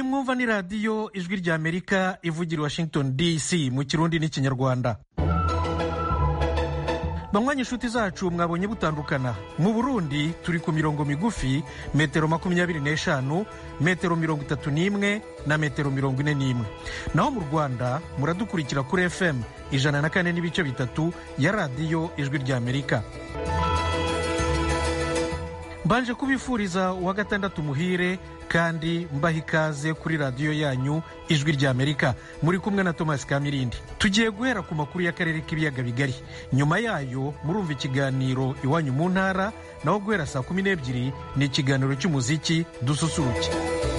mwumva ni radiyo ijwi ry'amerika ivugira washington dc mu kirundi n'ikinyarwanda banywanyi inshuti zacu mwabonye butandukana mu burundi turi ku mirongo migufi metero makumyabiri n'eshanu metero mirongo itatu n'imwe na metero mirongo ine n'imwe naho mu rwanda muradukurikira kuri fm ijana na kane n'ibice bitatu ya radiyo ijwi ry'amerika mbanje kubifuriza uwa gatandatu muhire kandi mbaha ikaze kuri radiyo yanyu ijwi ry'amerika muri kumwe na thomas kamirindi tugiye guhera ku makuru y'akarere k'ibiyaga bigari nyuma yayo murumva ikiganiro iwanyu mu ntara naho guhera saa kumi n'ebyiri ni ikiganiro cy'umuziki dususuruke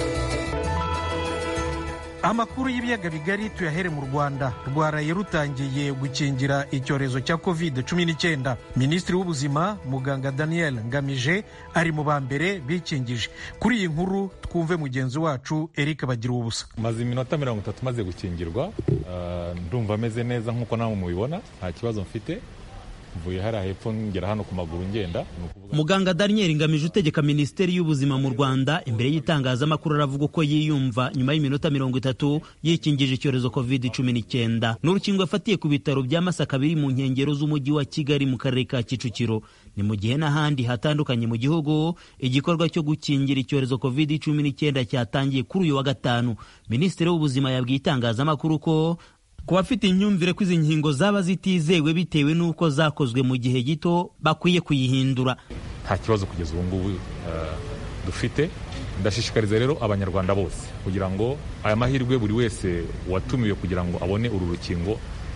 amakuru y'ibiyaga bigari tuyahere mu rwanda rwaraye rutangiye gukingira icyorezo cya covid cumi n'icyenda minisitiri w'ubuzima muganga daniel ngamije ari mu ba mbere bikingije kuri iyi nkuru twumve mugenzi wacu eric bagira ubusa maze iminota mirongo itatu maze gukingirwa ndumva ameze neza nk'uko nawe mubibona nta kibazo mfite mvuye hariya hepfo ngera hano ku maguru ngenda muganga daniel ngamije utegeka minisiteri y'ubuzima mu rwanda imbere y'itangazamakuru aravuga uko yiyumva nyuma y'iminota mirongo itatu yikingije icyorezo covid cumi n'icyenda ni urukingo yafatiye ku bitaro bya masaka biri mu nkengero z'umujyi wa kigali mu karere ka kicukiro ni mu gihe n'ahandi hatandukanye mu gihugu igikorwa cyo gukingira icyorezo covid cumi n'icyenda cyatangiye kuri uyu wa gatanu minisitiri w'ubuzima yabwiye itangazamakuru ko ku bafite imyumvire ko izi nkingo zaba zitizewe bitewe n'uko zakozwe mu gihe gito bakwiye kuyihindura nta kibazo kugeza ubu ngubu dufite ndashishikariza rero abanyarwanda bose kugira ngo aya mahirwe buri wese watumiwe kugira ngo abone uru rukingo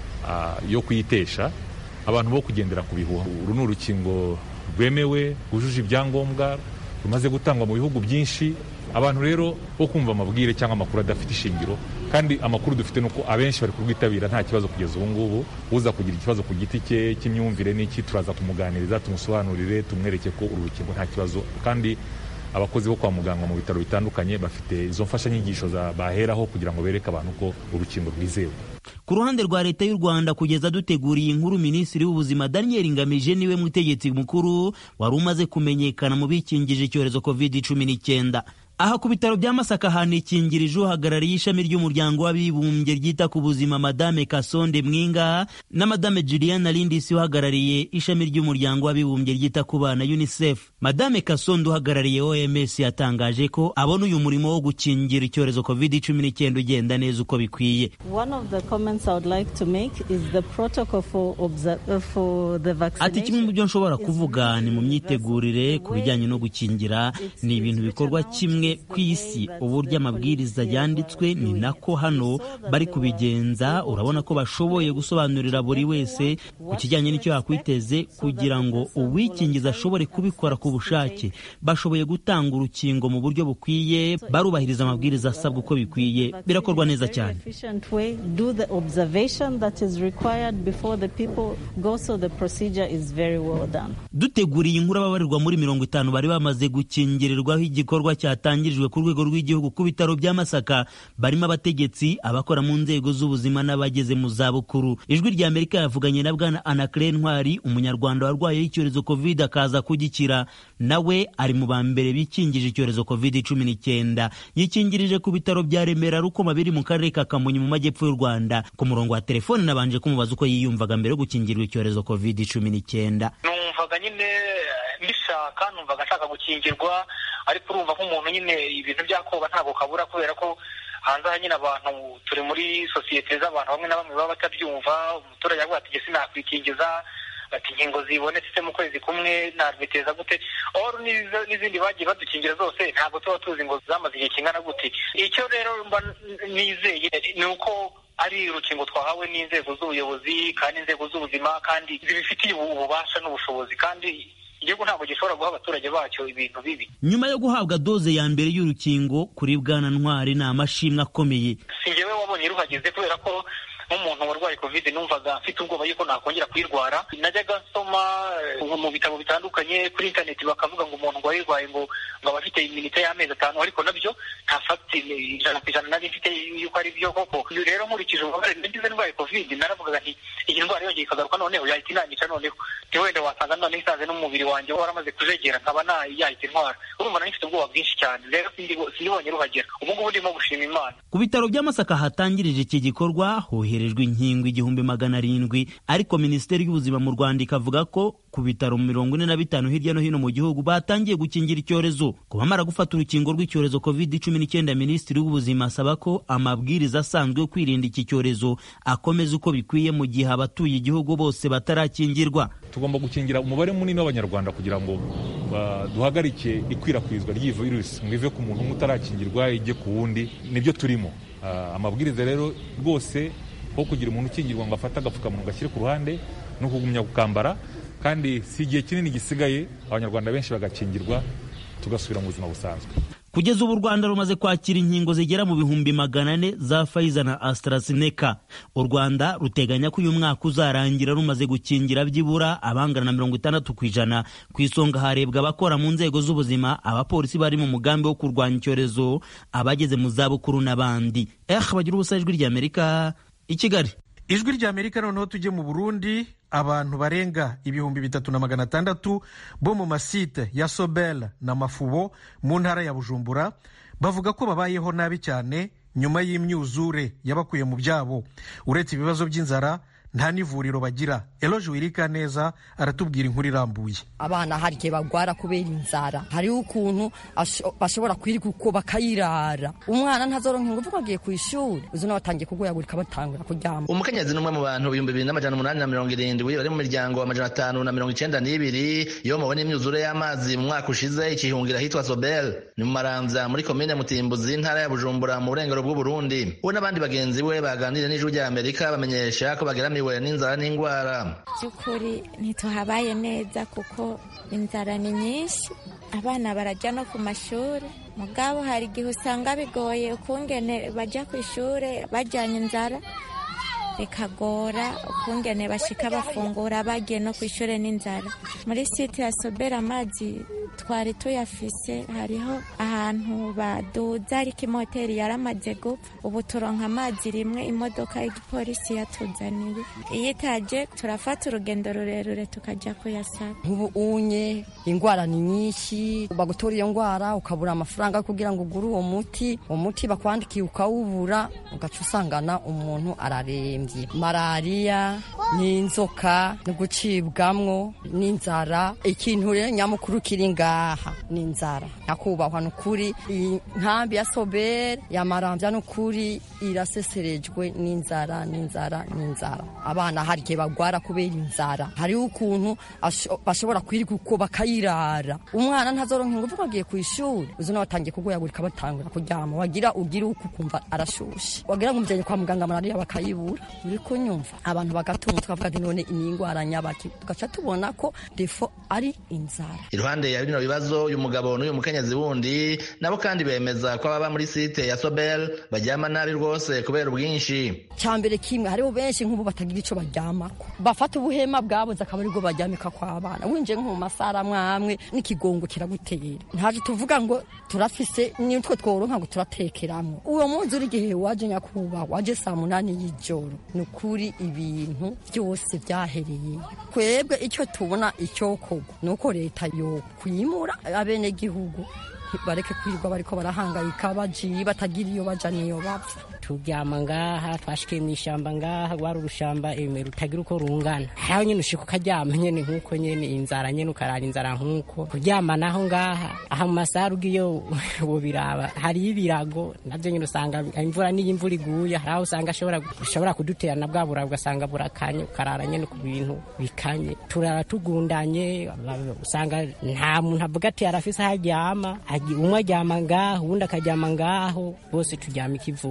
yo kuyitesha abantu bo kugendera ku bihuha uru ni urukingo rwemewe rwujuje ibyangombwa rumaze gutangwa mu bihugu byinshi abantu rero bo kumva amabwire cyangwa amakuru adafite ishingiro kandi amakuru dufite ni uko abenshi bari kurwitabira nta kibazo kugeza ubu ngubu uza kugira ikibazo ku giti cye cy'imyumvire n'iki turaza kumuganiriza tumusobanurire tumwereke ko uru rukingo nta kibazo kandi abakozi bo kwa muganga mu bitaro bitandukanye bafite izo mfashanyigisho baheraho kugira ngo bereke abantu ko urukingo rwizewe ku ruhande rwa leta y'u rwanda kugeza duteguriye inkuru minisitiri w'ubuzima daniel ngamije niwe mutegetsi mukuru wari umaze kumenyekana mu bikingije icyorezo covid cumi n'icyenda aha ku bitaro bya masaka hanikingirije uhagarariye ishami ry'umuryango w'abibumbye ryita ku buzima madame kasonde mwinga na madame juliana lindisi uhagarariye ishami ry'umuryango w'abibumbye ryita ku bana unicef madame kasonde uhagarariye oms yatangaje ko abona uyu murimo wo gukingira icyorezo covid cumi n'icyenda ugenda neza uko bikwiye ati kimwe mu byo nshobora kuvuga ni mu myitegurire ku bijyanye no gukingira ni ibintu bikorwa kimwe ku isi uburyo amabwiriza yanditswe ni nako hano bari kubigenza urabona ko bashoboye gusobanurira buri wese ku kijyanye n'icyo yakwiteze kugira ngo uwikingiza ashobore kubikora ku bushake bashoboye gutanga urukingo mu buryo bukwiye barubahiriza amabwiriza asabwa uko bikwiye birakorwa neza cyane duteguriye inkuru ababarirwa muri mirongo itanu bari bamaze gukingirirwaho igikorwa cyatangirijwe ku rwego rw'igihugu ku bitaro bya masaka barimo abategetsi abakora mu nzego z'ubuzima n'abageze mu zabukuru ijwi rya amerika yavuganye na bwana anacre ntwari umunyarwanda warwaye icyorezo covid akaza kugikira nawe ari mu ba mbere bikingije icyorezo covid cumi n'icyenda yikingirije ku bitaro bya remera rukoma biri mu karere ka kamonyi mu majyepfo y'u rwanda ku murongo wa telefone nabanje kumubaza uko yiyumvaga mbere yo gukingirwa icyorezo covid cumi n'icyenda numvaga nyine mbishaka numvaga nshaka gukingirwa ariko urumva nk'umuntu nyine ibintu byakoba ntabwo kabura kubera ko hanze aha nyine abantu turi muri sosiyete z'abantu bamwe na bamwe baba batabyumva umuturage avuga ati ese nakwikingiza ati inkingo zibonetse mu kwezi kumwe nabiteza gute oru n'izindi bagiye badukingira zose ntabwo tuba tuzi ngo zamaze igihe kingana gute icyo rero mba nizeye ni uko ari urukingo twahawe n'inzego z'ubuyobozi kandi inzego z'ubuzima kandi zibifitiye ububasha n'ubushobozi kandi igihugu ntabwo gishobora guha abaturage bacyo ibintu bibi nyuma yo guhabwa doze ya mbere y'urukingo kuri bwana ntwari ni amashimwe akomeye si njyewe wabonye ruhageze kubera ko nk'umuntu warwaye covid numvaga mfite ubwoba yuko nakongera kuyirwara najyaga nsoma mu bitabo bitandukanye kuri interineti bakavuga ngo umuntu ngo wayirwaye ngo ngo aba afite iminite y'amezi atanu ariko nabyo nta fagiti ijana ku ijana nari mfite yuko ari byo koko uyu rero nkurikije ububabare nagize ndwaye covid naravugaga nti iyi ndwara yongeye ikagaruka noneho yahita inanyica noneho nti wenda wasanga noneho isaze n'umubiri wanjye waramaze kujegera nkaba yahita intwara urumva nari mfite ubwoba bwinshi cyane rero sindibonye ruhagera ubu ngubu ndimo gushima imana ku bitaro by'amasaka hatangirije iki gikorwa hoherejwe inkingo igihumbi magana arindwi ariko minisiteri y'ubuzima mu rwanda ikavuga ko ku bitaro mirongo ine na bitanu hirya no hino mu gihugu batangiye gukingira icyorezo ku bamara gufata urukingo rw'icyorezo covid cumi n'icyenda minisitiri w'ubuzima asaba ko amabwiriza asanzwe yo kwirinda iki cyorezo akomeza uko bikwiye mu gihe abatuye igihugu bose batarakingirwa tugomba gukingira umubare munini w'abanyarwanda kugira ngo duhagarike ikwirakwizwa ry'iyi virusi ngo ive ku muntu umwe utarakingirwa ijye ku wundi nibyo turimo amabwiriza rero rwose aho kugira umuntu ukingirwa ngo afate agapfukamunwa gashyire ku ruhande ni ukugumya gukambara kandi si igihe kinini gisigaye abanyarwanda benshi bagakingirwa tugasubira mu buzima busanzwe kugeza ubu u rwanda rumaze kwakira inkingo zigera mu bihumbi magana ane za fayiza na AstraZeneca u rwanda ruteganya ko uyu mwaka uzarangira rumaze gukingira byibura abangana na mirongo itandatu ku ijana ku isonga harebwa abakora mu nzego z'ubuzima abapolisi bari mu mugambi wo kurwanya icyorezo abageze mu zabukuru n'abandi eh bagira ubusa ijwi ry'amerika i kigali ijwi ry'amerika noneho tujye mu burundi abantu barenga ibihumbi bitatu na magana atandatu bo mu masite ya sobel na mafubo mu ntara ya bujumbura bavuga ko babayeho nabi cyane nyuma y'imyuzure yabakuye mu byabo uretse ibibazo by'inzara nta n'ivuriro bagira eloje wirika neza aratubwira inkuru irambuye abana hari igihe bagwara kubera inzara hariho ukuntu bashobora kwirirwa uko bakayirara umwana ntazoronka ingufu ko agiye ku ishuri uzi nawe atangiye kugoyagurika batangura kuryama umukenyezi n'umwe mu bantu ibihumbi bibiri n'amajana umunani na mirongo irindwi bari mu miryango amajana atanu na mirongo icenda n'ibiri iyo mubona imyuzure y'amazi mu mwaka ushize ikihungira ahitwa sobel ni mu maramvya muri komine mutimbuzi intara ya bujumbura mu burengero bw'uburundi we n'abandi bagenzi we baganiriye n'ijwi rya amerika bamenyesha ko bageramiwe n'inzara n'indwara by'ukuri ntituhabaye neza kuko inzara ni nyinshi abana barajya no ku mashuri mugabo hari igihe usanga bigoye ukungene bajya ku ishuri bajyanye inzara bikagora ukungene bashika bafungura bagiye no ku ishuri n'inzara muri site ya sobera amazi twari tuyafise hariho ahantu baduza ariko imoteri yaramaze gupfa ubu turonka amazi rimwe imodoka y'igipolisi yatuzaniye iyo itaje turafata urugendo rurerure tukajya kuyasaba ubu unye indwara ni nyinshi bagutora iyo ndwara ukabura amafaranga kugira ngo ugure uwo muti uwo muti bakwandikiye ukawubura ugaca usangana umuntu ararembye malariya n'inzoka no gucibwamwo n'inzara ikintu rero nyamukuru kiri ngaha ni inzara nyakubahwa ni ukuri iyi nkambi ya sobere yamarambya ni ukuri iraseserejwe n'inzara n'inzara n'inzara abana hari igihe bagwara kubera inzara hariho ukuntu bashobora kwirirwa uko bakayirara umwana ntazoronka ingufu ko agiye ku ishuri uzi nawe atangiye kugoyagurika batangura kuryama wagira ugire uko ukumva arashushe wagira ngo umujyanye kwa muganga malariya bakayibura uri kunyumva abantu bagatunga tukavuga ati none ni indwara nyabaki tugaca tubona ko defo ari inzara iruhande ya bino bibazo uyu mugabo n'uyu mukenyezi wundi nabo kandi bemeza ko ababa muri site ya sobel baryama nabi rwose kubera ubwinshi cyambere kimwe hariho benshi nk'ubu batagira ico baryamako bafata ubuhema bwabuze akaba aribwo baryamika kw'abana winjiye nko mu masara mwamwe n'ikigongo kiragutera ntaje tuvuga ngo turafise nitwe tworonka ngo turatekeramwo uwo munsi uri igihe waje nyakubahwa waje saa munani y'ijoro ni ukuri ibintu byose byahereye twebwe icyo tubona icyokorwa ni uko leta yo kwimura abenegihugu bareke kwirirwa bariko barahangayika bajiye batagira iyo baja niyo bapfa turyama ngaha twashikiye mu ishyamba ngaha rwari urushamba eme rutagira uko rungana aho nyine ushika ukaryama nyene nk'uko nyene inzara nyene ukarara inzara nk'uko kuryama naho ngaha aha mu masaha ugiyo wobiraba hariyo ibirago navyo nyene usanga imvura n'iyo imvura iguye hari aho usanga ashobora kudutera na bwa burago ugasanga burakanye ukarara nyene ku bintu bikanye turara tugundanye usanga nta muntu avuga ati arafise aho aryama umwe aryama ngaho uwundi akaryama ngaho bose turyama ikivunga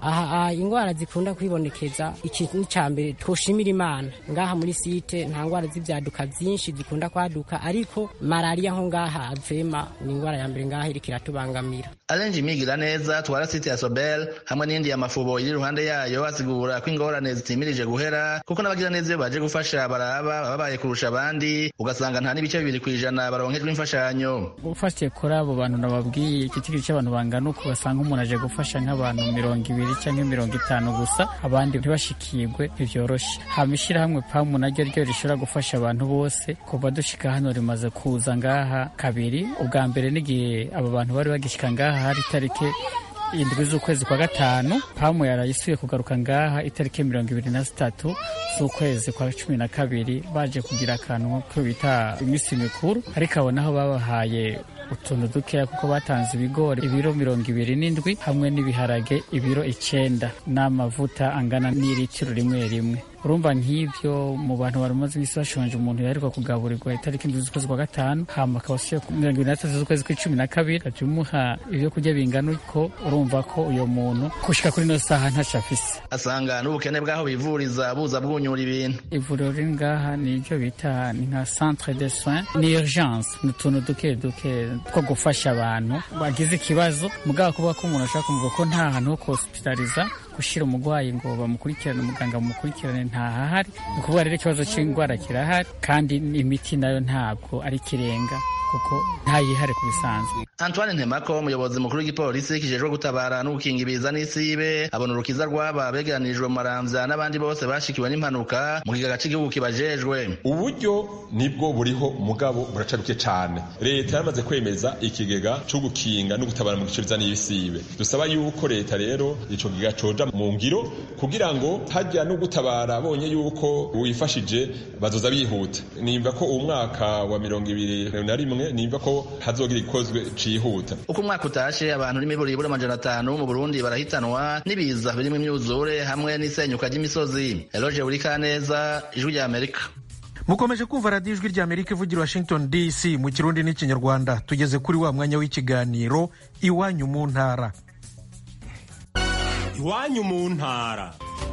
aha indwara zikunda kwibonekeza iki ni cya mbere twoshimira imana ngaha muri site nta ndwara z'ibyaduka byinshi zikunda kwaduka ariko malariya nko ngaha avema ni indwara ya mbere ngaha iriko iratubangamira arenje imigira neza twara site ya sobel hamwe n'indi ya mafubo iri iruhande yayo asigura ko ingorane zitimirije guhera kuko n'abagira neza iyo baje gufasha baraba babaye kurusha abandi ugasanga nta n'ibice bibiri ku ijana baronkejwe imfashanyo ufatiye kuri abo bantu nababwiye igiciro cy'abantu bangana uko basanga umuntu aje gufasha nk'abantu mirongo ibiri cyangwa mirongo itanu gusa abandi ntibashikirwe ntibyoroshye hama ishyirahamwe pamu naryo ryo rishobora gufasha abantu bose kuva dushika hano rimaze kuza ngaha kabiri ubwa mbere n'igihe abo bantu bari bagishika ngaha hari itariki indwi z'ukwezi kwa gatanu pamu yarayisuye kugaruka ngaha itariki mirongo ibiri na zitatu z'ukwezi kwa cumi na kabiri baje kugira akantu ko bita iminsi mikuru ariko abo naho babahaye utuntu dukeya kuko batanze ibigori ibiro mirongo ibiri n'indwi hamwe n'ibiharage ibiro icenda n'amavuta angana n'iritiro rimwe rimwe urumva nk'ibyo mu bantu bari bamaze iminsi bashonje umuntu yaheruka kugaburirwa itariki indwi z'ukwezi kwa gatanu hama akaba asuye ku mirongo ibiri n'atatu z'ukwezi kw'icumi na kabiri ajya umuha ibyo kurya bingana uko urumva ko uyo muntu gushika kuri ino saha ntaco afise asanga n'ubukene bw'aho bivuriza buza bwunyura ibintu ivuriro riri ngaha ni ibyo bita ni nka centre de soins ni urgence ni utuntu duke duke two gufasha abantu bagize ikibazo mugabo kuvuga ko umuntu ashaka kumva ko nta hantu ho kuhospitaliza gushyira umurwayi ngo bamukurikirane umuganga bamukurikirane ntahahari ni ukuvuga rero ikibazo cy'indwara kirahari kandi imiti nayo ntabwo ari ikirenga kuko ntayihare ku bisanzwe antoine ntemako umuyobozi mukuru w'igipolisi kijejwe gutabara no gukinga ibiza n'isibe abona urukiza rw'aba begeranirijwe mu maramvya n'abandi bose bashikiwe n'impanuka mu kigega c'igihugu kibajejwe uburyo nibwo buriho mugabo buraca buke cane leta yaramaze kwemeza ikigega co gukinga no gutabara mu gice biza n'ibisibe dusaba yuko leta rero ico kigega coja mu ngiro kugira ngo hajya no gutabara bonye yuko wifashije bazoza bihuta nimba ko uwo mwaka wa mirongo ibiri na rimwe nimba ko hazogira ikozwe cihuta uko umwaka utashe abantu n'imiburiburi amajana atanu mu burundi barahitanwa n'ibiza birimo imyuzure hamwe n'isenyuka ry'imisozi eloge burikaneza ijwi rya amerika mukomeje kumva radiyo ijwi rya amerika ivugira washington dc mu kirundi n'ikinyarwanda tugeze kuri wa mwanya w'ikiganiro iwanyu mu ntara iwanyu mu ntara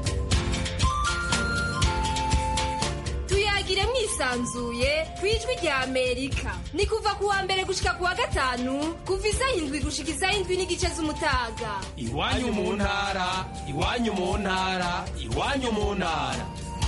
tuyagire mwisanzuye ku ijwi rya amerika ni kuva ku wa mbere gushika ku wa gatanu kuva isaha indwi gushika isaha indwi n'igice z'umutaga iwanyu mu ntara iwanyu mu ntara iwanyu mu ntara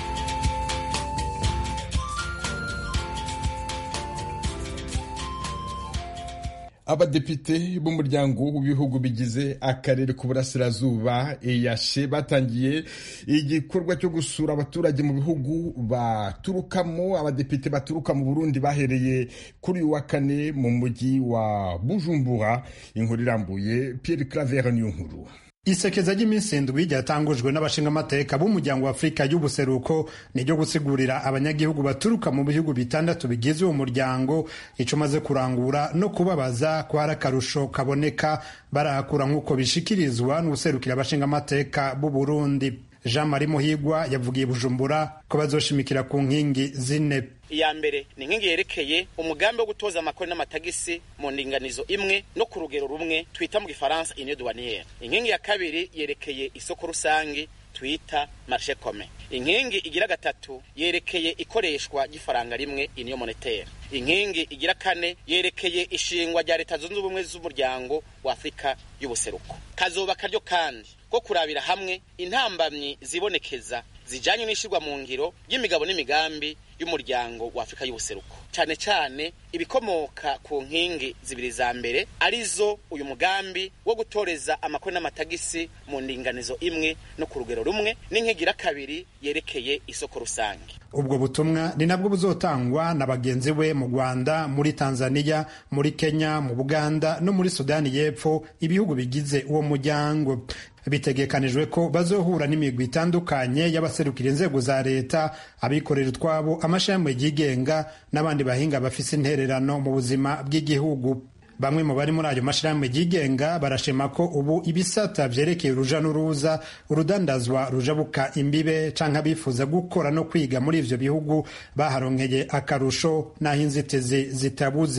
abadepite b'umuryango w'ibihugu bigize akarere k'uburasirazuba eyashe batangiye igikorwa cyo gusura abaturage mu bihugu baturukamo abadepite baturuka mu burundi bahereye kuri uyu wa kane mu mujyi wa bujumbura inkuru irambuye pierre claver niyo nkuru isekeza ry'iminsi indwi ryatangujwe n'abashingamateka b'umuryango wa afurika y'ubuseruko ni ryo gusigurira abanyagihugu baturuka mu bihugu bitandatu bigize uwo muryango ico maze kurangura no kubabaza ko hari akarusho kaboneka barahakura nk'uko bishikirizwa n'ubuserukira abashingamateka b'u burundi jean marie muhigwa yavugiye bujumbura ko bazoshimikira ku nkingi zine iya mbere ni inkingi yerekeye umugambi wo gutoza amakori n'amatagisi mu ndinganizo imwe no ku rugero rumwe twita mu gifaransa union douanière inkingi ya kabiri yerekeye isoko rusange twita marché commun inkingi igira gatatu yerekeye ikoreshwa ry'ifaranga rimwe union monétaire inkingi igira kane yerekeye ishingwa rya leta zunze ubumwe z'umuryango wa afurika y'ubuseruko kazoba karyo kandi ko kurabira hamwe intambamyi zibonekeza zijanye n'ishirwa mu ngiro y'imigabo n'imigambi y'umuryango wa Afrika y'ubuseruko cyane cyane ibikomoka ku nkingi zibiri za mbere arizo uyu mugambi wo gutoreza amakoni n'amatagisi mu ndinganizo imwe no ku rugero rumwe n'inkigira kabiri yerekeye isoko rusange ubwo butumwa ni nabwo buzotangwa na bagenzi we mu Rwanda muri Tanzania muri Kenya mu Buganda no muri Sudani y'Epfo ibihugu bigize uwo muryango bitegekanijwe ko bazohura n'imigwi itandukanye y'abaserukira inzego za leta abikorera utwabo amashami yigenga n'abandi bahinga bafise intererano mu buzima bw'igihugu bamwe mu bari muri ayo mashirahamwe yigenga barashima ko ubu ibisata vyerekeye uruja n'uruza urudandazwa rujabuka imbibe canke abifuza gukora no kwiga muri ivyo bihugu baharonkeye akarusho n'aho inzitizi zitabuze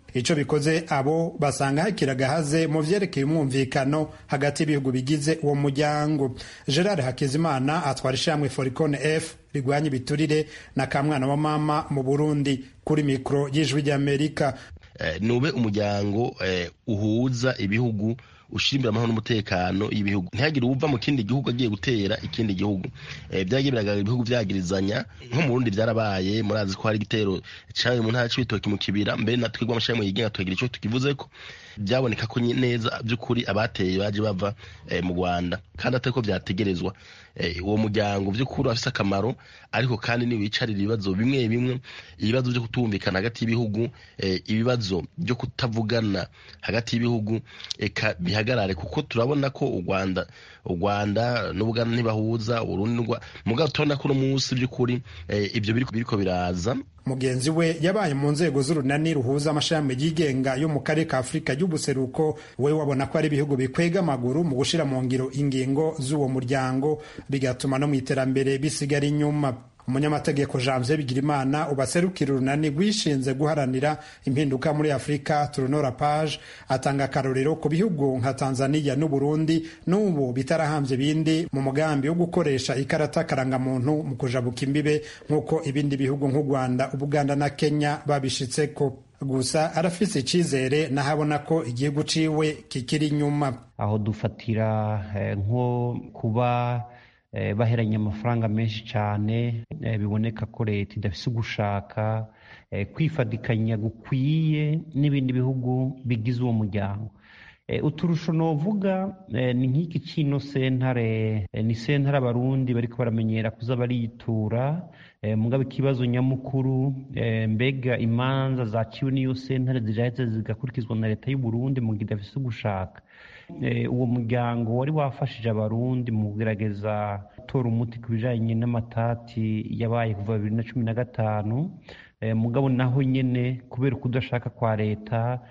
ico bikoze abo basanga hakiri agahaze mu vyerekeye umwumvikano hagati y'ibihugu bigize uwo muryango gerard hakizimana atwara ishamwe foricone f rigwanya ibiturire na kamwana wa mama mu burundi kuri mikoro y'ijwi ry'amerika nube umuryango uhuza ibihugu ushimbira amahoro n'umutekano y'ibihugu ntihagire uwuva mu kindi gihugu agiye gutera ikindi gihugu byagiye biragaragara ibihugu byagirizanya nko mu Burundi byarabaye murazi ko hari igitero cyabaye mu ntara c'ibitoki mu kibira mbere na twebwe amashami yigenga tukagira icyo tukivuze ko byaboneka ko neza by'ukuri abateye baje bava mu Rwanda kandi atari ko byategerezwa uwo muryango by'ukuri afise akamaro ariko kandi niwicarira ibibazo bimwe bimwe ibibazo byo kutumvikana hagati y'ibihugu ibibazo byo kutavugana hagati y'ibihugu eka bihagarare kuko turabona ko u Rwanda u Rwanda n'Ubuganda ntibahuza Urundi mugabo tubona ko uno munsi by'ukuri ibyo biriko biraza mugenzi we yabaye mu nzego z'urunani ruhuza amashami yigenga yo mu karere ka afurika y'ubuseruko we wabona ko ari ibihugu bikwega amaguru mu gushyira mu ngiro ingingo z'uwo muryango bigatuma no mu iterambere bisigara inyuma umunyamategeko janvier bigirimana ubaserukira urunani rwishinze guharanira impinduka muri afurika turunora page atanga akarorero ku bihugu nka tanzania n'uburundi n'ubu bitarahambye ibindi mu mugambi wo gukoresha ikarata karangamuntu mu kujabuka imbibe nk'uko ibindi bihugu nk'u rwanda ubuganda na kenya babishitseko gusa arafise icizere nahabona ko igihugu ciwe kikiri inyuma aho dufatira nko kuba baheranye amafaranga menshi cyane biboneka ko leta idafise ugushaka kwifadikanya gukwiye n'ibindi bihugu bigize uwo muryango uturusho novuga ni nk'iki kino sentare ni sentare abarundi bariko baramenyera kuza baritura mugabo ikibazo nyamukuru mbega imanza zaciwe n'iyo sentare ziraheze zigakurikizwa na leta y'u Burundi mu gihe idafise ugushaka uwo muryango wari wafashije abarundi mu kugerageza gutora umuti ku bijanye n'amatati yabaye kuva bibiri na cumi na gatanu mugabo naho nyene kubera ukudashaka kwa leta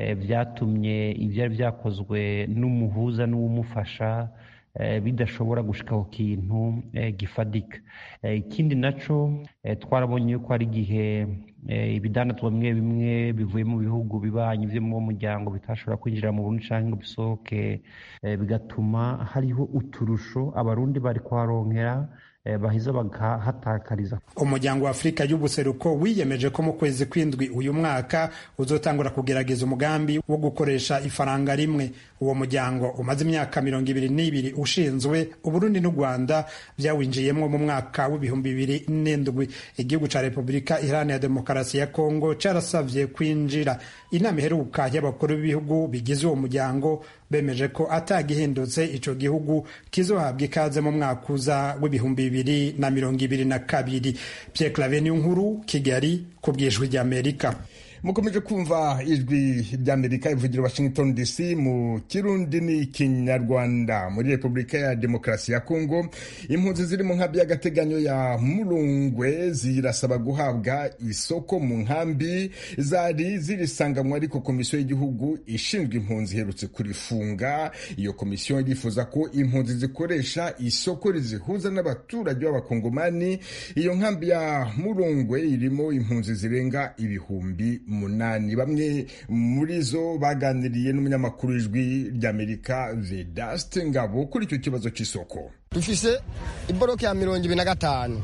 byatumye ibyari byakozwe n'umuhuza n'uwumufasha bidashobora gushika ku kintu gifadika ikindi naco twarabonye yuko hari igihe ibidandazwa bimwe bimwe bivuye mu bihugu bibanyi byo mu muryango bitashobora kwinjira mu Burundi canke ngo bisohoke bigatuma hariho uturusho abarundi bari kuharonkera baheza bagahatakariza umuryango wa afurika y'ubuseruko wiyemeje ko mu kwezi kw'indwi uyu mwaka uzotangura kugerageza umugambi wo gukoresha ifaranga rimwe uwo muryango umaze imyaka mirongo ibiri n'ibiri ushinzwe uburundi n'u rwanda byawinjiyemo mu mwaka w'ibihumbi bibiri n'indwi igihugu ca repubulika iharanira demokarasi ya kongo carasavye kwinjira inama iheruka y'abakuru b'ibihugu bigize uwo muryango bemeje ko atagihindutse ico gihugu kizohabwa ikaze mu mwaka uza w'ibihumbi bibiri na mirongo ibiri na kabiri Pierre Claver nkuru Kigali ku bwijwi ry'Amerika mukomeje kumva ijwi ry'amerika ivugira washington dc mu kirundi n'ikinyarwanda muri repubulika ya demokarasi ya kongo impunzi ziri mu nkambi y'agateganyo ya murungwe zirasaba guhabwa isoko mu nkambi zari zirisanganywe ariko komisiyo y'igihugu ishinzwe impunzi iherutse kurifunga iyo komisiyo irifuza ko impunzi zikoresha isoko rizihuza n'abaturage b'abakongomani iyo nkambi ya murungwe irimo impunzi zirenga ibihumbi munani bamwe muri zo baganiriye n'umunyamakuru w'ijwi ry'amerika vedaste ngabo kuri icyo kibazo cy'isoko dufise iboroke ya mirongo ibiri na gatanu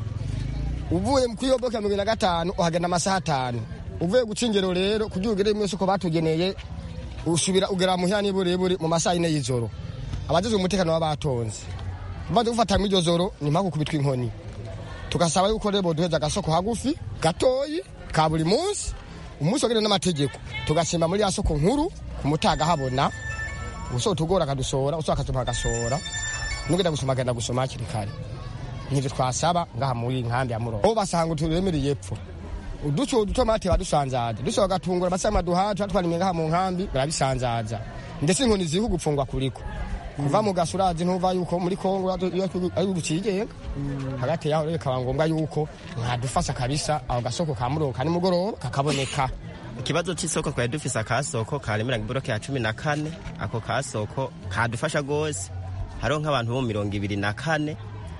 uvuye kuri iyo boroke ya mirongo ibiri na gatanu uhagenda amasaha atanu uvuye guca ingero rero kugira ugere mu isoko batugeneye usubira ugera muhira n'iburebure mu masaha yine y'ijoro abajejwe umutekano baba batonze umaze gufata muri iryo joro ni mpaka ukubitwa inkoni tugasaba yuko rero boduheza agasoko hagufi gatoyi ka buri munsi umunsi wagene n'amategeko tugasimba muri ya soko nkuru ku mutaga habona usohoka tugora akadusora usohoka akatuma agasora nugenda gusoma agenda gusoma hakiri kare nivyo twasaba ngaha muri nkambi ya murongo bo basanga turemereye epfo uduco udutomati badusanzaza dusohoka gatungura basama duhaca twarimye ngaha mu nkambi barabisanzaza ndetse inkoni ziri kugupfungwa kuriko kuva mu gasurazi ntuva yuko muri kongo ari ugucigenga hagati yaho rero bikaba ngombwa yuko mwadufasha kabisa aho gasoko ka murongo ka nimugoroba kakaboneka ikibazo cy'isoko twari dufise akasoko karemera iboroke ya cumi na kane ako kasoko kadufasha rwose hariho nk'abantu bo mirongo ibiri na kane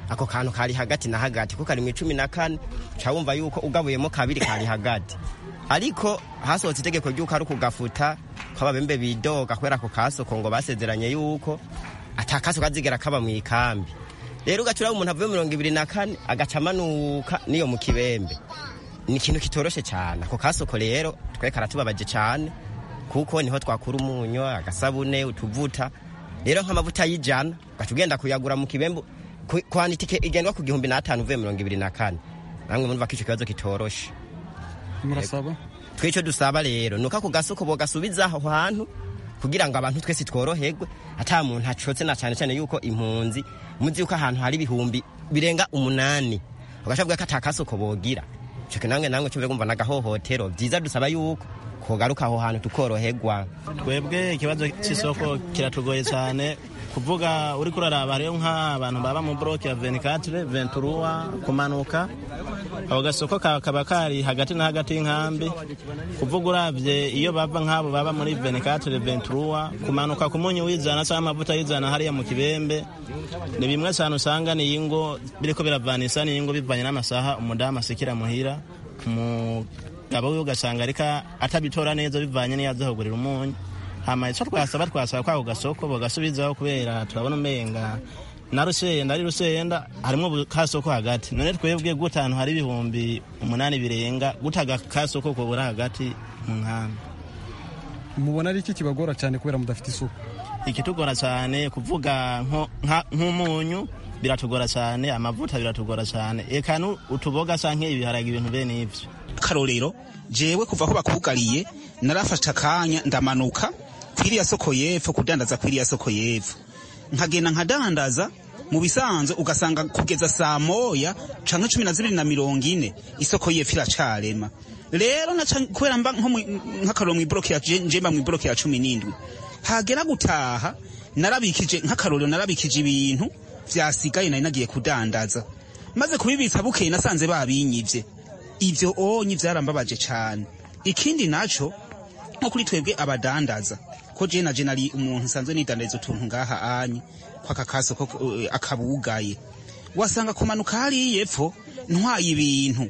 ako kantu kari hagati na hagati ko kari mu icumi na kane uca wumva yuko ugabuyemo kabiri kari hagati ariko hasohotse itegeko ry'uko ari ukugafuta ko ababembe bidoga kubera ako kasoko ngo basezeranye yuko ata kasoko azigera kaba mu ikambi rero ugaca uraba umuntu avuye mirongo ibiri na kane agaca amanuka n'iyo mu kibembe ni ikintu kitoroshe cyane ako kasoko rero twe karatubabaje cyane kuko niho twakura umunyu agasabune utuvuta rero nk'amavuta y'ijana ugaca ugenda kuyagura mu kibembe kwana itike igendwa ku gihumbi n'atanu uvuye mirongo ibiri na kane namwe murumva ko icyo kibazo kitoroshe murasaba twicyo dusaba rero nuko ako gasoko bogasubiza aho hantu kugira ngo abantu twese tworoherwe ata muntu acotse na cyane cyane yuko impunzi muzi yuko ahantu hari ibihumbi birenga umunani ugashabwa ko ata kasoko bogira cyo nange nange cyo ngumva nagahohotero byiza dusaba yuko kogaruka aho hantu tukoroherwa twebwe ikibazo cy'isoko kiratugoye cyane kuvuga uri kuraraba hariyo nk'abantu baba mu boroke ya 24 venturuwa kumanuka ako gasoko kaba kari hagati na hagati y'inkambi kuvuga uravye iyo bava nk'abo baba muri 24 venturuwa kumanuka ku munyu w'ijana cyangwa amavuta y'ijana hariya mu kibembe ni bimwe cyane usanga ni ingo biriko biravanisa ni ingo bivanye n'amasaha umudamu asikira muhira umugabo we ugasanga ariko atabitora neza bivanye n'iyo aza kugurira umunyu hama ico twasaba twasaba kwako gasoko bogasubizaho kubera turabona umenga na rusenda ari rusenda harimwo kasoko hagati none twebwe gutanu hari ibihumbi umunani birenga gutaga kasoko kobura hagati mu nkambi mubona ari iki kibagora cyane kubera mudafite isuku ikitugora cyane kuvuga nk'umunyu biratugora cyane amavuta biratugora cyane eka utuboga canke ibiharage ibintu bene ivyo karorero jewe kuva aho bakugariye narafashe akanya ndamanuka kwiriya soko y'epfo kudandaza kwiriya soko y'epfo nkagenda nkadandaza mu bisanzwe ugasanga kugeza saa moya canke cumi na zibiri na mirongo ine isoko y'epfo iracarema rero kubera mba nk'akaroro mw'iboroke ya njemba mw'iboroke ya cumi n'indwi hagera gutaha narabikije nk'akarorero narabikije ibintu vyasigaye nari nagiye kudandaza maze kubibitsa bukeye nasanze babinyivye ivyo onyi vyarambabaje cane ikindi naco nko kuri twebwe abadandaza ko je naje nari umuntu nsanzwe nidandariza utuntu ngaha anye kwaka kasoko uh, akabugaye wasanga kumanuka hariya epfo ntwaye ibintu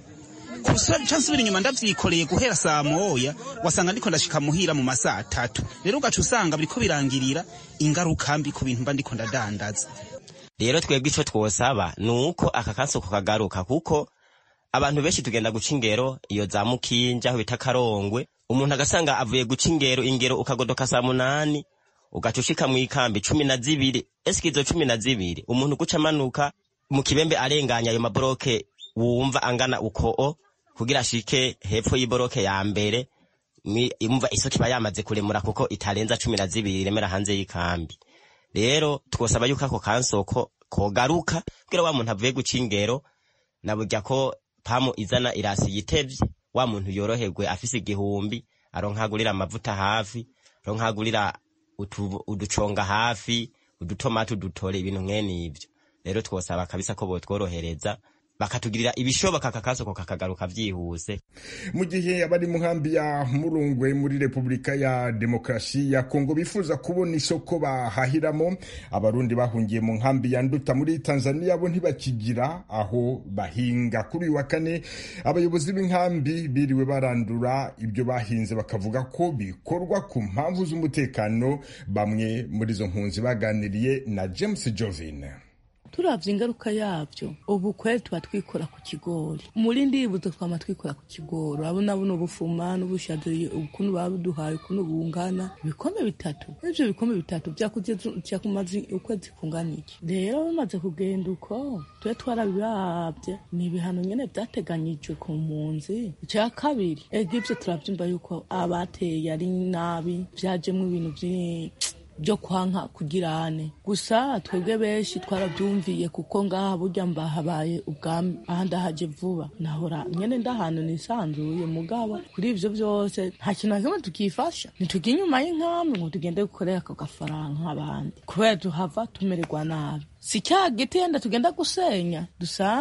nsubira inyuma ndavyikoreye guhera saa moya wasanga ndiko ndashika muhira mu masaha atatu rero ugaca usanga biriko birangirira ingaruka mbi ku bintu mba ndiko ndadandaza rero twebwe ico twosaba ni uko aka kasoko kagaruka kuko abantu benshi tugenda guca ingero iyo za mukinja aho bita karongwe umuntu agasanga avuye guca ingero ingero ukagodoka saa munani ugaca ushika mu ikambi cumi na zibiri esike izo cumi na zibiri umuntu guca amanuka mu kibembe arenganya ayo maboroke wumva angana ukoo kugira ashike hepfo y'iboroke ya mbere imva isoko iba yamaze kuremura kuko itarenza cumi na zibiri iremera hanze y'ikambi rero twosaba yuko ako kansoko kogaruka kugira wa muntu avuye guca ingero na burya ko pamu izana irasi yitevye wa muntu yoroherwe afise igihumbi aronkagurira amavuta hafi aronkagurira uduconga hafi udutomati udutore ibintu mwene ivyo rero twosaba kabisa ko botworohereza bakatugirira ibishoboka kakasoko kakagaruka vyihuse mu gihe abari mu nkambi ya murungwe muri repubulika ya demokarasi ya kongo bifuza kubona isoko bahahiramo abarundi bahungiye mu nkambi ya nduta muri tanzania bo ntibakigira aho bahinga kuri uyu wa kane abayobozi b'inkambi biriwe barandura ibyo bahinze bakavuga ko bikorwa ku mpamvu z'umutekano bamwe muri izo mpunzi baganiriye na james jovin turavye ingaruka yavyo ubu kweli tuba twikora ku kigori muri ndibuzo twama twikora ku kigori urabona buno bufuma n'ubushaze ukuntu babuduhaye ukuntu bungana ibikombe bitatu ivyo bikombe bitatu vyakumaze ukwezi kungana iki rero bamaze kugenda uko tube twarabirabye ni ibihano nyene vyateganyijwe ku mpunzi ica kabiri ega ivyo turavyumva yuko abateye ari nabi vyajemwo ibintu vyinshi byo kwanka kugirane gusa twebwe benshi twarabyumviye kuko ngaha burya mba habaye ubwami aha ndahaje vuba nahora nyene ndahantu nisanzuye mugabo kuri ivyo vyose nta kintu na kimwe tukifasha ntitujya inyuma y'inkambi ngo tugende gukorera ako gafaranga nk'abandi kubera tuhava tumererwa nabi si cya giti yenda tugenda gusenya dusange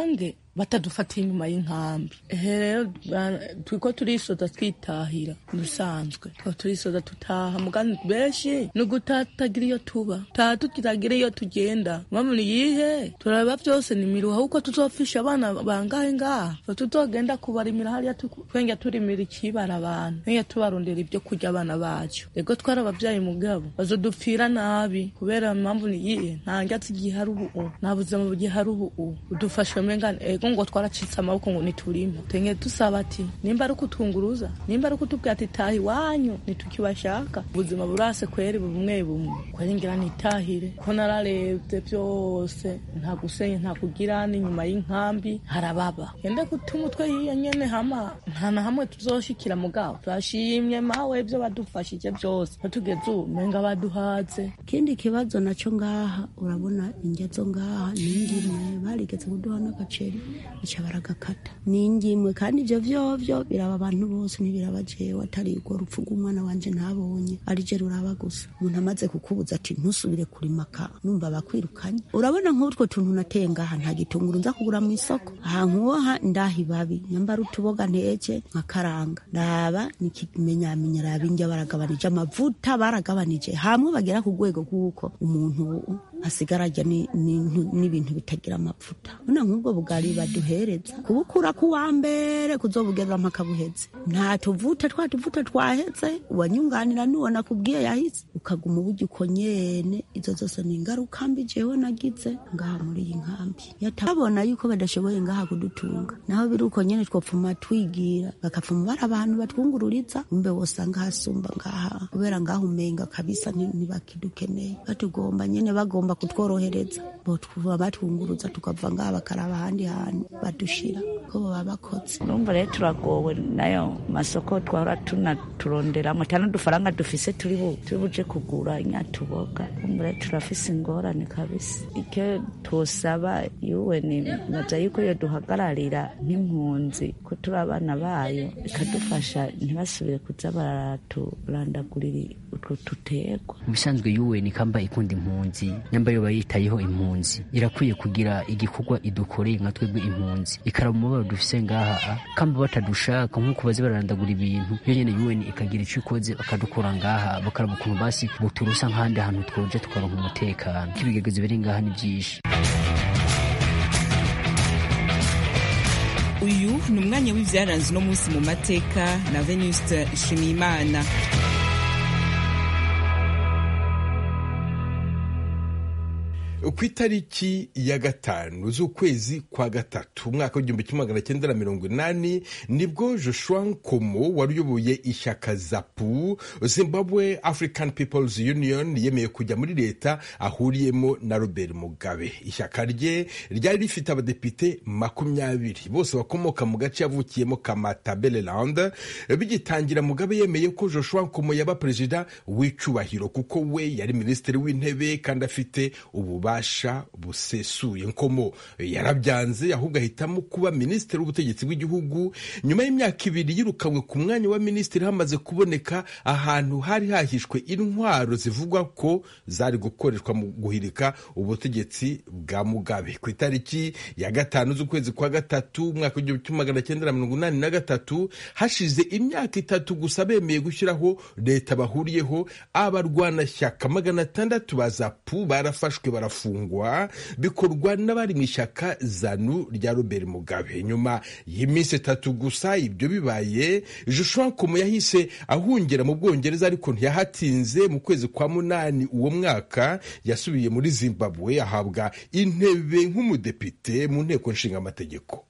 batadufatiye inyuma y'inkambi ehe rero turiko turisoza twitahira dusanzwe twaba turisoza tutaha mugani benshi ni ugutatagira iyo tuba taha tukitagira iyo tugenda mpamvu ni yihe turareba vyose ni miruha kuko tuzofisha abana bangahe ngaha tutogenda kubarimira hariya twenge turimira ikibara abantu twenge tubarondera ibyo kurya abana bacu rego twari abavyaye mugabo bazodupfira nabi kubera mpamvu ni yihe nta ngatsi gihari ubu nta buzima bugihari ubu udufashe mengane ego ngo twaracitse amaboko ngo niturime twenge dusaba ati nimba ari ukutwunguruza nimba ari ukutubwira ati taha iwanyu ntitukibashaka ubuzima burase kweri bumwe bumwe kweri ngira nitahire ko nararebye vyose nta gusenye nta kugira n'inyuma y'inkambi harababa yende guta umutwe yiyo nyene hama nta na hamwe tuzoshikira mugabo turashimye mawe ivyo badufashije vyose batugeze ubu menga baduhaze ikindi kibazo naco ngaha urabona indya zo ngaha n'ingimwe barigeze kuduha n'agaceri baca baragakata n'ingimwe kandi ivyo vyovyo biraba abantu bose ntibiraba jewe atari urwo rupfu rw'umwana wanje ntabonye ari je ruraba gusa umuntu amaze kukubuza ati ntusubire kurima ka numva bakwirukanye urabona nk'utwo tuntu nateye ngaha nta gitunguru nza kugura mu isoko aha nkuha ndaha ibabi nyambara utuboga nteke nkakaranga ndaba nikimenyamenya raba indya baragabanije amavuta baragabanije hamwe bagera ku rwego rw'uko umuntu asigara arya n'ibintu bitagira amavuta none nk'ubwo bugari baduhereza kubukura ku wa mbere kuzobugeza mpaka buheze nta tuvuta twa tuvuta twaheze uwanyunganira n'uwo nakubwiye yahise ukaguma uburyo uko nyene izo zose ni ingaruka mbi jewe nagize ngaha muri iyi nkambi yatabona yuko badashoboye ngaha kudutunga naho biri uko nyene twopfuma twigira bakapfuma bari abantu batwungururiza umbe wosanga hasumba ngaha kubera ngaha umenga kabisa ntibakidukeneye batugomba nyene bagomba kutworohereza botuba batwunguruza tukava ngaha bakaraba ahandi hantu badushira ko baba bakoze urumva rero turagowe nayo masoko twahora tunaturonderamo cyane udufaranga dufise turi buje kugura inyatuboga urumva rero turafise ingorane kabisa icyo twosaba yuwe ni naza yuko iyo duhagararira nk'impunzi ko turi abana bayo ikadufasha ntibasubire kuza baraturandagurira utwo duterwa ubusanzwe yuwe ni kamba ikunda impunzi nyamba yoba yitayeho impunzi irakwiye kugira igikorwa idukoreye nka twebwe impunzi ikaraba umubabaro dufise ngaha kamba batadushaka nk'uko bazi bararandagura ibintu yo nyene yuweni ikagira ico ikoze bakadukura ngaha bakaraba ukuntu basi buturusa nk'ahandi hantu twoja tukaronka umutekano k'ibigegezo biri ngaha ni vyinshi uyu ni umwanya w'ivyaranze uno munsi mu mateka na venuste nshimiyimana ku itariki ya gatanu z'ukwezi kwa gatatu umwaka w'igihumbi kimwe magana cyenda na mirongo inani nibwo joshua nkomo wari uyoboye ishyaka zapu zimbabwe african peoples union yemeye kujya muri leta ahuriyemo na robert mugabe ishyaka rye ryari rifite abadepite makumyabiri bose bakomoka mu gace yavukiyemo kamatabeleland bigitangira mugabe yemeye ko joshua nkomo yaba perezida w'icubahiro kuko we yari minisitiri w'intebe kandi afite ububasha ububasha busesuye nkomo yarabyanze ahubwo ahitamo kuba minisitiri w'ubutegetsi bw'igihugu nyuma y'imyaka ibiri yirukanwe ku mwanya wa minisitiri hamaze kuboneka ahantu hari hahishwe intwaro zivugwa ko zari gukoreshwa mu guhirika ubutegetsi bwa mugabe ku itariki ya gatanu z'ukwezi kwa gatatu umwaka w'igihumbi kimwe magana cyenda na mirongo inani na gatatu hashize imyaka itatu gusa bemeye gushyiraho leta bahuriyeho abarwanashyaka magana atandatu ba zapu barafashwe barafu gufungwa bikorwa n'abari mu ishyaka zanu rya robert mugabe nyuma y'iminsi itatu gusa ibyo bibaye joshua nkomo yahise ahungira mu bwongereza ariko ntiyahatinze mu kwezi kwa munani uwo mwaka yasubiye muri zimbabwe ahabwa intebe nk'umudepite mu nteko nshingamategeko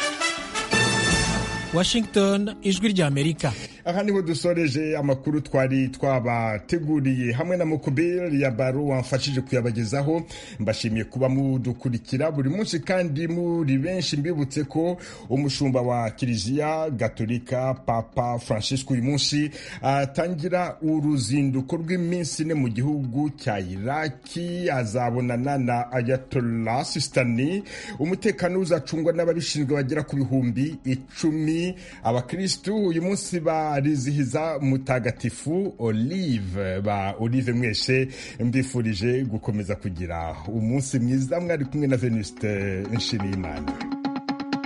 washington ijwi ry'amerika aha niho dusoreje amakuru twari twabateguriye hamwe na mukubiri ya baro wamfashije kuyabagezaho mbashimiye kuba mudukurikira buri munsi kandi muri benshi mbibutse ko umushumba wa kiliziya gatolika papa francisco uyu munsi atangira uruzinduko rw'iminsi ine mu gihugu cya iraki azabonana na ayatollah sistani umutekano uzacungwa n'ababishinzwe bagera ku bihumbi icumi abakristu uyu munsi barizihiza mutagatifu olive ba olive mwese mbifurije gukomeza kugira umunsi mwiza mwari kumwe na venuste nshimiyimana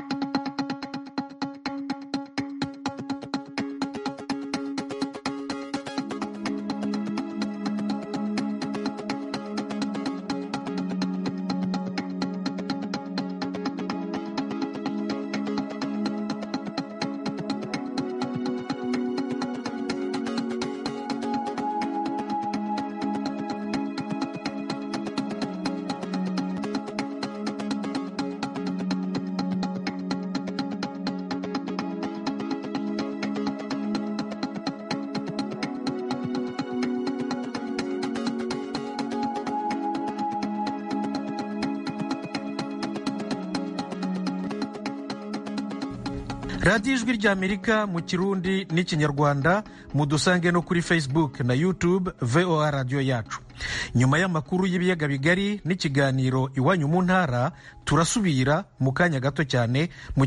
radiyo ijwi ry'amerika mu kirundi n'ikinyarwanda mudusange no kuri facebook na youtube voa radiyo yacu nyuma y'amakuru y'ibiyaga bigari n'ikiganiro iwanyu mu ntara turasubira mu kanya gato cyane mu